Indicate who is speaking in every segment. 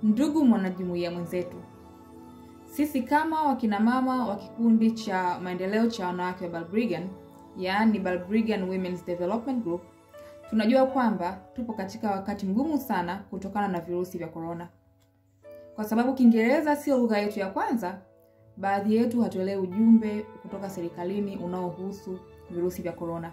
Speaker 1: Ndugu mwanajumuiya mwenzetu, sisi kama wakinamama wa kikundi cha maendeleo cha wanawake wa Balbrigan, yaani Balbrigan Women's Development Group, tunajua kwamba tupo katika wakati mgumu sana kutokana na virusi vya korona. Kwa sababu Kiingereza sio lugha yetu ya kwanza, baadhi yetu hatuelewi ujumbe kutoka serikalini unaohusu virusi vya korona.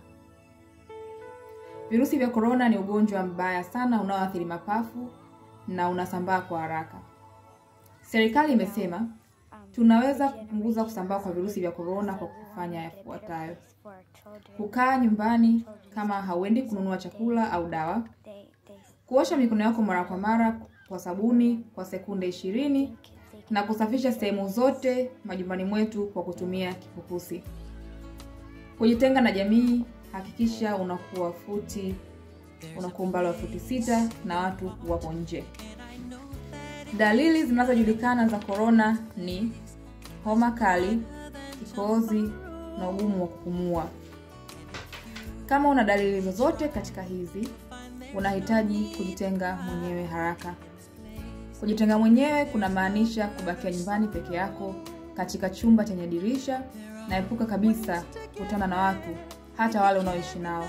Speaker 1: Virusi vya korona ni ugonjwa mbaya sana unaoathiri mapafu na unasambaa kwa haraka. Serikali imesema tunaweza kupunguza kusambaa kwa virusi vya korona kwa kufanya yafuatayo: kukaa nyumbani kama hauendi kununua chakula au dawa, kuosha mikono yako mara kwa mara kwa sabuni kwa sekunde ishirini na kusafisha sehemu zote majumbani mwetu kwa kutumia kifukusi. Kujitenga na jamii, hakikisha unakuwa futi unakuwa umbali wa futi sita na watu wapo nje. Dalili zinazojulikana za korona ni homa kali, kikohozi na ugumu wa kupumua. Kama una dalili zozote katika hizi, unahitaji kujitenga mwenyewe haraka. Kujitenga mwenyewe kunamaanisha kubakia nyumbani peke yako katika chumba chenye dirisha, na epuka kabisa kukutana na watu, hata wale unaoishi nao.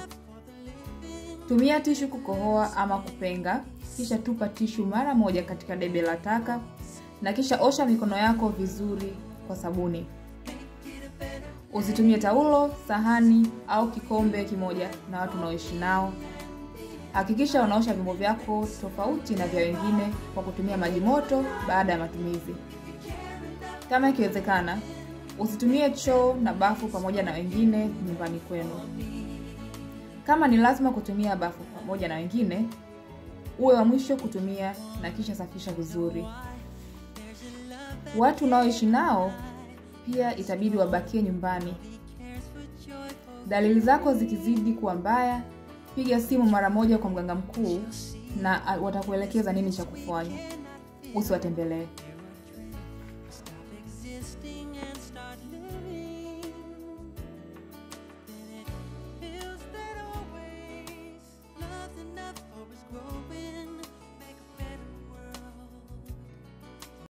Speaker 1: Tumia tishu kukohoa ama kupenga, kisha tupa tishu mara moja katika debe la taka, na kisha osha mikono yako vizuri kwa sabuni. Usitumie taulo, sahani au kikombe kimoja na watu unaoishi nao. Hakikisha unaosha vyombo vyako tofauti na vya wengine kwa kutumia maji moto baada ya matumizi. Kama ikiwezekana, usitumie choo na bafu pamoja na wengine nyumbani kwenu. Kama ni lazima kutumia bafu pamoja na wengine, uwe wa mwisho kutumia na kisha safisha vizuri. Watu unaoishi nao pia itabidi wabakie nyumbani. Dalili zako zikizidi kuwa mbaya, piga simu mara moja kwa mganga mkuu na watakuelekeza nini cha kufanya. Usiwatembelee.